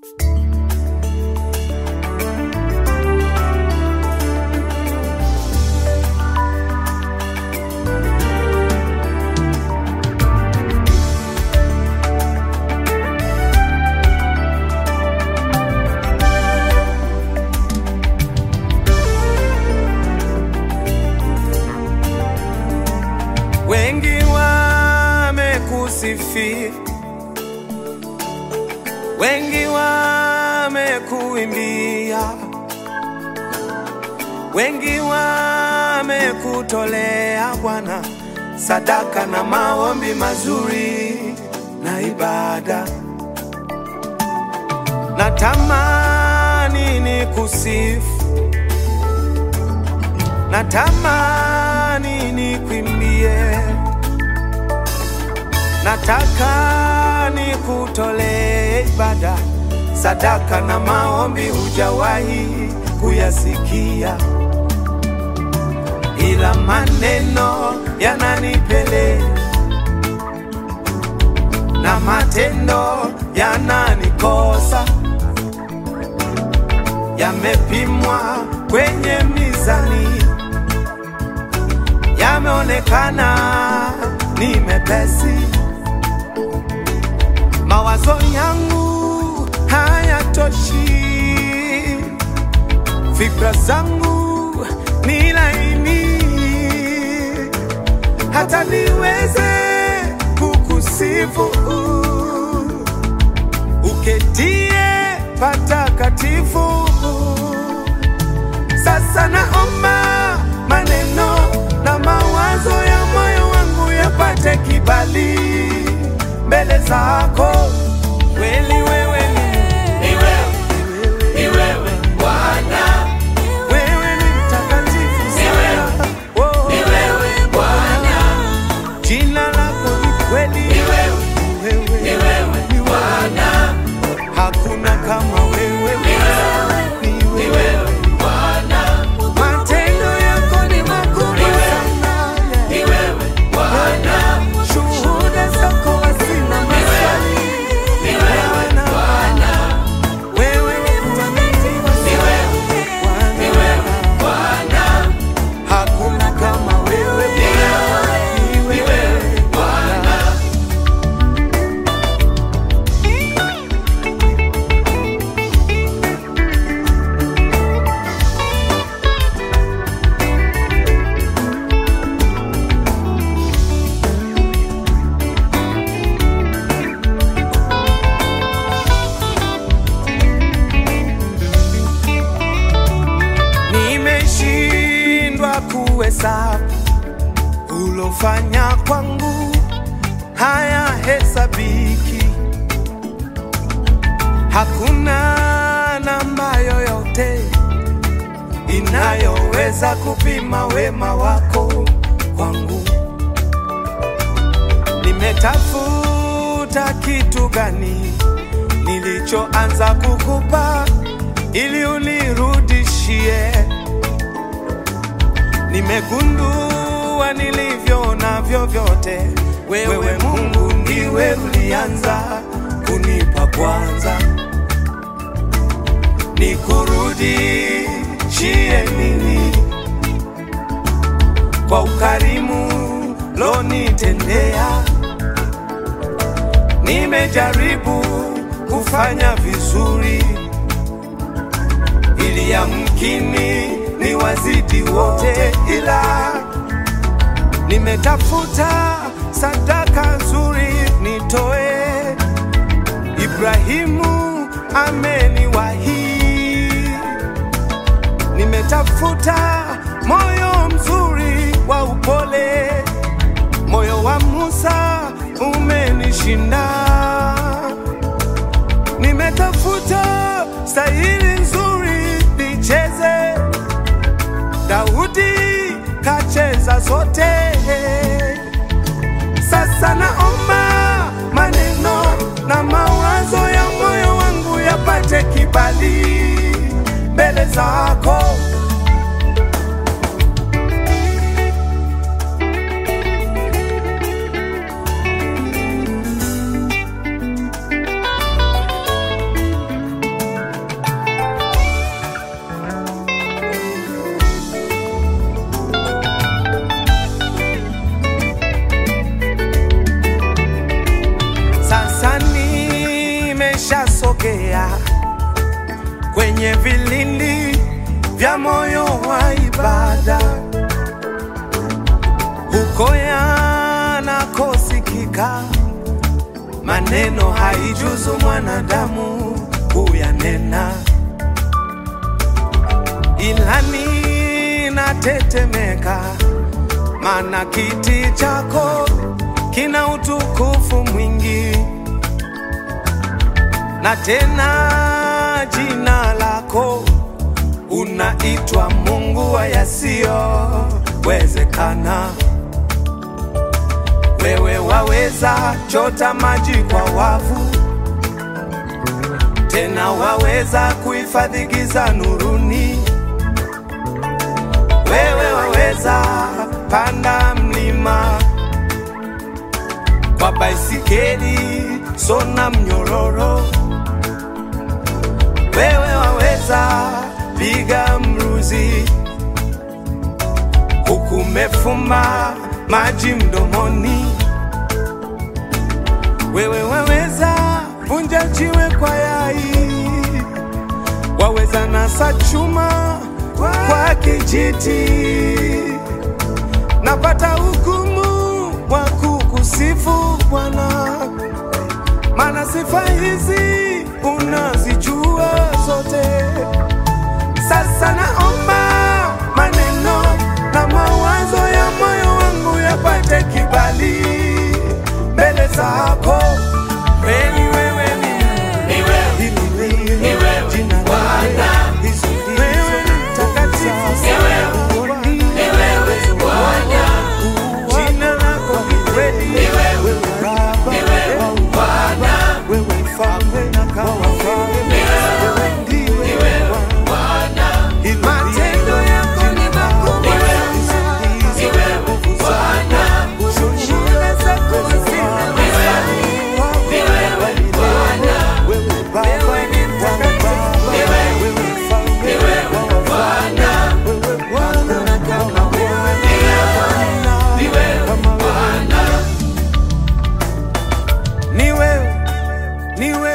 Wengi wamekusifia, wengi wamekuimbia, wengi wamekutolea Bwana sadaka na maombi mazuri na ibada. Natamani nikusifu, natamani nikuimbie, nataka nikutolee ibada, sadaka na maombi hujawahi kuyasikia, ila maneno yananipele na matendo yananikosa, yamepimwa kwenye mizani, yameonekana ni mepesi. Mawazo yangu hayatoshi, fikra zangu ni laini, hata niweze kukusifu uketie patakatifu. Sasa naomba maneno na mawazo ya moyo wangu yapate kibali mbele zako. Kweli wewe ni wewe ni mtakatifu sana. Oh. Jina lako ni kweli. Wewe ni wewe. Hakuna kama wewe. Ni wewe. Matendo yako ni makubwa sana. Shuhuda zako hazina maswali. Bwana, wewe ni mtakatifu Bwana. Hakuna kama wewe. Ni wewe. Nimeshindwa kuhesabu ulofanya kwangu, haya hesabiki. Hakuna namba yoyote inayoweza kupima wema wako kwangu. Nimetafuta kitu gani nilichoanza kukupa ili unirudishie Nimegundua nilivyo navyo vyote, wewe Mungu ndiwe ulianza kunipa kwanza. Nikurudishie nini kwa ukarimu lonitendea? Nimejaribu kufanya vizuri ili yamkini ni wazidi wote, ila nimetafuta sadaka nzuri nitoe. Ibrahimu ameniwahi, nimetafuta moyo mzuri wa upole, moyo wa Musa umenishinda nimetafuta stahili nzuri nicheze, Daudi kacheza zote. Sasa naomba maneno na mawazo ya moyo wangu yapate kibali mbele zako. sogea kwenye vilindi vya moyo wa ibada, huko yanakosikika maneno haijuzu mwanadamu kuyanena, ila ninatetemeka, maana kiti chako kina utukufu mwingi, na tena jina lako unaitwa Mungu wa yasiyowezekana. Wewe waweza chota maji kwa wavu, tena waweza kuhifadhi giza nuruni. Wewe waweza panda mlima kwa baisikeli, sona mnyororo. Wewe waweza piga mruzi huku umefumba maji mdomoni. Wewe waweza vunja jiwe kwa yai, waweza nasa chuma kwa kijiti. Napata hukumu wa kukusifu Bwana, maana sifa hizi unazijua zote. Sasa naomba maneno na mawazo ya moyo wangu yapate kibali mbele zako. Kweli wewe ni Mungu, hili ndilo jina lako. Hizo ndizo takatifu mbinguni. Jina lako ni kweli. Wewe Baba, wewe mfalme na kama mfalme. Wewe ndiwe Bwana. Matendo yako ni makubwa sana. Shuhuda zako hazina mifano. Wewe Baba, wewe mtakatifu. Wewe mfalme wa wafalme. Wewe Bwana na kama wewe. Kama wewe. Ni wewe, ni wewe